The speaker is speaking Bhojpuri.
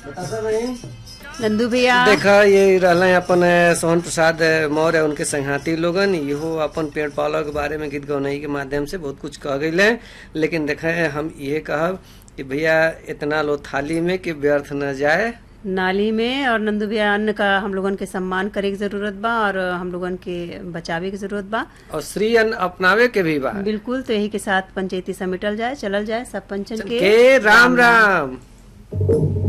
बतासा बहन नंदू भैया देखा ये रहला अपन अ, सोहन प्रसाद अ, मौर्य उनके संघाती लोगन इहो अपन पेड़ पौधा के बारे में गीत गौनई के माध्यम से बहुत कुछ कह गई लेकिन देखे हम ये कहब कि भैया इतना लो थाली में कि व्यर्थ न जाए नाली में और नंदू भैया अन्न का हम लोगन के सम्मान करे की जरूरत बा और हम लोगन के बचावे की जरूरत बा और श्री अन्न अपनावे के भी बा बिल्कुल तो यही के साथ पंचायती समेटल जाए चलल जाए सब पंचन के के राम राम